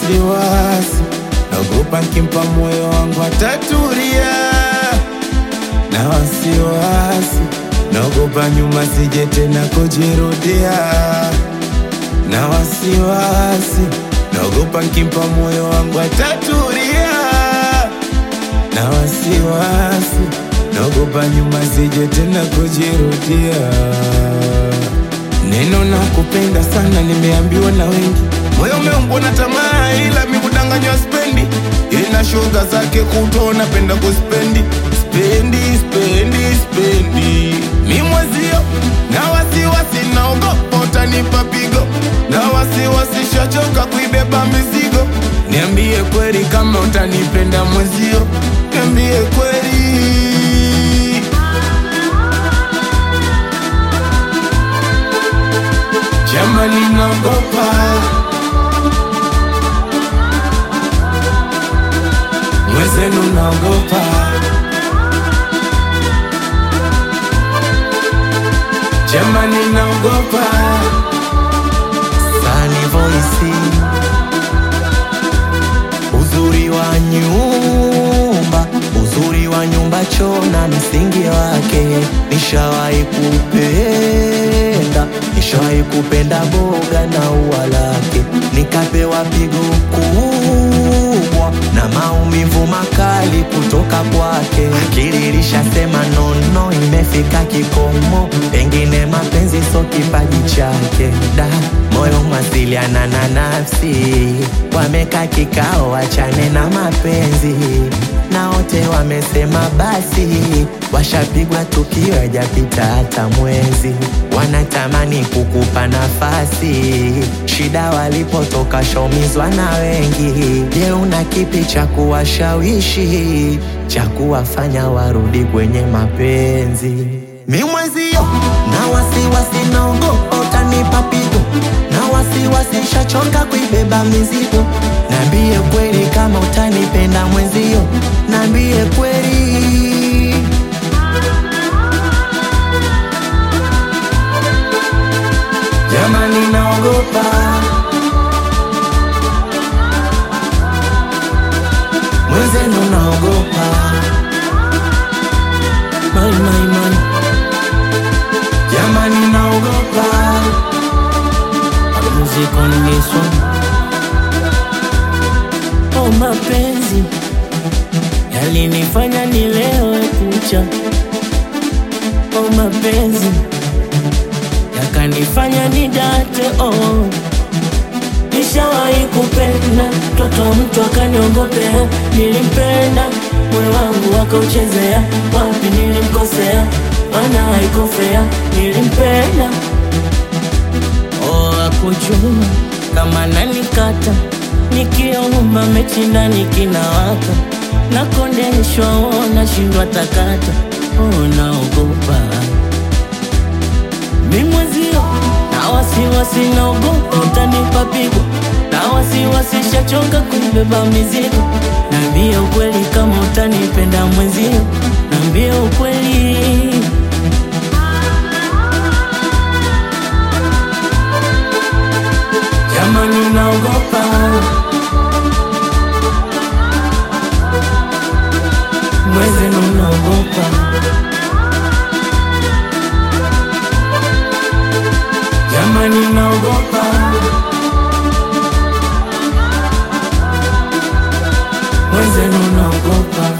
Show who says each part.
Speaker 1: wasiwasi, naogopa nkimpa moyo wangu atatulia. Na wasiwasi, naogopa nyuma sije tena kujirudia. Na wasiwasi, naogopa nkimpa moyo wangu atatulia. Na wasiwasi, naogopa nyuma sije tena kujirudia. Neno na kupenda sana nimeambiwa na wengi, moyo umeumbwa na tamaa, ila mi kudanganywa spendi. Ina shoga zake kuto napenda kuspendi spendi spendi spendi, mi mwezio na wasiwasi, naogopa utanipa pigo, na wasiwasi shachoka kuibeba mizigo. Niambie kweli kama utanipenda mwezio, niambie kweli. Jamani, naogopa mwezenu, naogopa jamani, naogopa
Speaker 2: Sunny Voice, uzuri wa nyumba, uzuri wa nyumba choo na msingi wake. Nishawahi kupenda, nishawahi kupenda boga na ua lake, nikapewa pigo kubwa na maumivu makali kutoka kwake. Akili ilishasema nono, imefika kikomo, pengine mapenzi so kipaji chake. Da, moyo mwasiliana na nafsi, wameka kikao, wachane na mapenzi na wote wamesema basi, washapigwa tukio hajapita hata mwezi, wanatamani kukupa nafasi. Shida walipotoka shaumizwa na wengi. Je, una kipi cha kuwashawishi cha kuwafanya warudi kwenye mapenzi? Mi mwezio na wasiwasi, naogopa utanipa pigo, na wasiwasi shachoka kuibeba mizigo. Nambie kweli kama utanipenda mwenzio, nambie kweli.
Speaker 1: jamani, naogopa
Speaker 2: Mwenzenu naogopa,
Speaker 1: my, my, my. Jamani, naogopa
Speaker 3: Music on this one. Oh, mapenzi yalinifanya nilewe kucha. Oh, mapenzi yakanifanya nidate. Oh, nishawahi kupenda mtoto wa mtu akaniongopea. Nilimpenda moyo wangu akauchezea, wapi nilimkosea? Maana haikufea, nilimpenda Oh, akujua kama nanikata nikiomba mechi ndani kinawaka nakondeshwa, oh, nashindwa takata, oh, naogopa mimwezio na wasiwasi, naogopa utanipa pigo na wasiwasi, shachoka kubeba mizigo. Naambie ukweli kama utanipenda mwenzio, naambie ukweli
Speaker 1: jamani, naogopa
Speaker 3: mwenzenu, naogopa
Speaker 1: jamani, naogopa
Speaker 3: mwenzenu, naogopa